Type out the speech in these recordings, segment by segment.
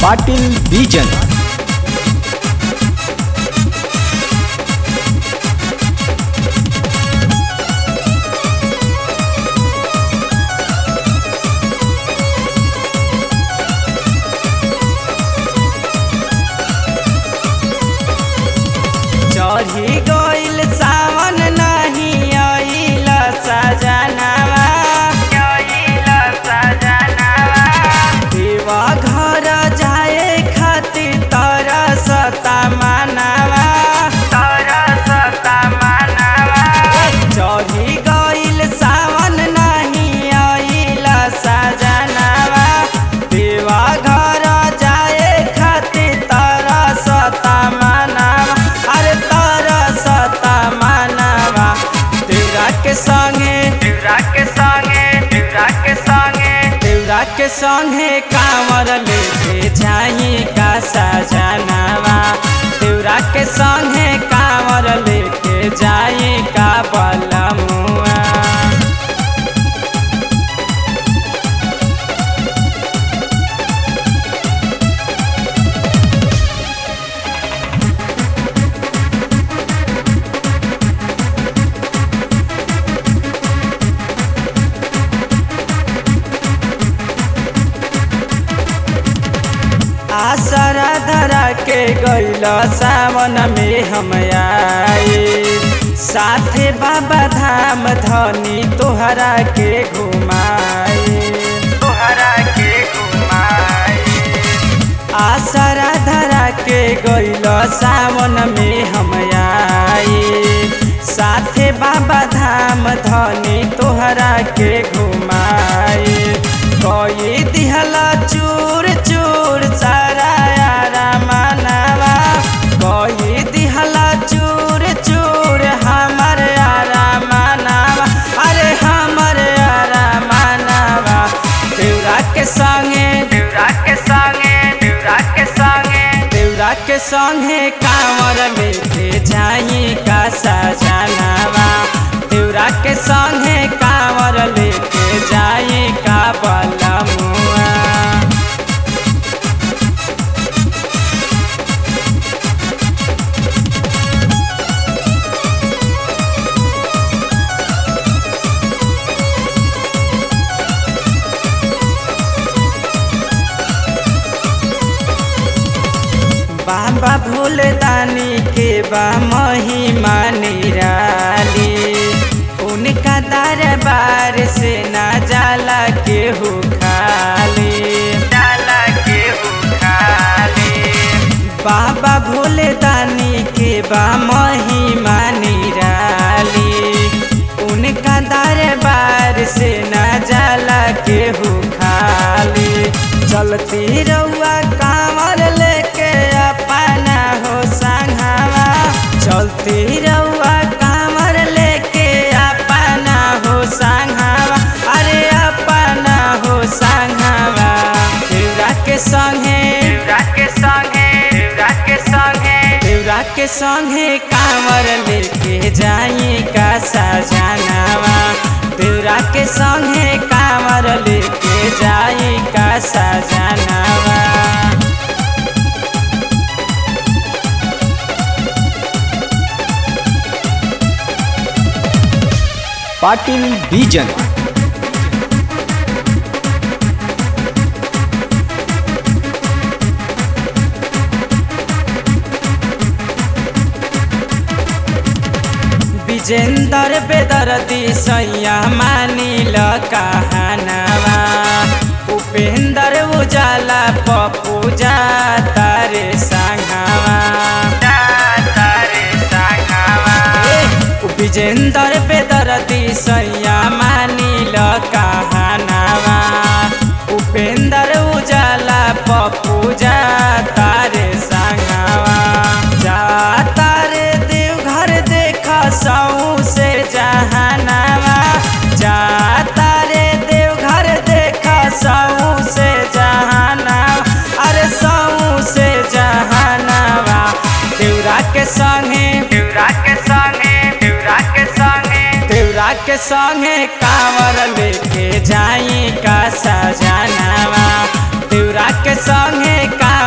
पाटील बीजन चढ़ी गइल सावन नहीं आइल सजनावा आइल सजनावा देवा घर जाए खातिर तरसता मनावा तरसता मनावा चढ़ी गइल सावन नहीं आइल सजनावा देवा घर जाए खातिर तरसता मनावा अरे तरसता मनावा तेरा के संगे तेरा के संगे तेरा के संगे तेरा के संगे कांवर लेके जाई का सजनावा तेरा के संगे कांवर लेके जाई का बलमुआ आसरा धरा के गइल सावन में हम आए साथे बाबा धाम धनी तोहरा के घुमाए तोहरा के घुमाए आसरा धरा के गइल सावन में हम आए साथे बाबा धाम धनी तोहरा के घुमाए कई दिहला चूर चूर सारा यारा मनावा कई दिहला चूर चूर हमर यारा मनावा अरे हमर यारा मनावा देवरा के संगे देवरा के संगे देवरा के संगे देवरा के संगे कांवर लेके जाई का सजनावा देवरा के संगे कांवर लेके जाई का बलमुआ बाबा भोलेदानी के बा महिमा निराली उनका दरबार से ना जाला के हो खाली जाला के हो खाली बाबा भोलेदानी के बा महिमा निराली उनका दरबार से ना जाला के हो खाली चलती रउआ कांवर लेके अपना हो संघावा चलती रउआ कांवर लेके अपना हो संघावा अरे अपना हो संघावा देवरा के संगे देवरा के संगे देवरा के संगे देवरा के संगे कांवर लेके जाई का सजनावा देवरा के संगे कांवर लेके जाई का सजनावा पाटील बीजन विजेंदर बेदर्दी सैया मानिल कहनावा उपेंद्र उजाला पप्पू जा तारे संघावा विजेंदर बेदर्दी सैया मानिल कहनावा उपेंद्र उजाला पप्पू जा तारे संघावा जा तारे देवघर देख सऊ से जहानावा जा तारे देवघर देख सऊ से जहानावा अरे सऊ से जहानावा देवरा के संगे देवरा के संगे देवरा के संगे देवरा के संगे कांवर लेके जाई का सजनावा देवरा के संगे का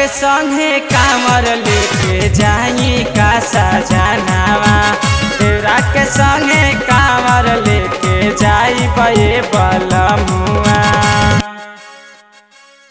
के संगे कांवर लेके जाई का सजनावा देवरा के संगे कांवर लेके जाई बे बलमुआ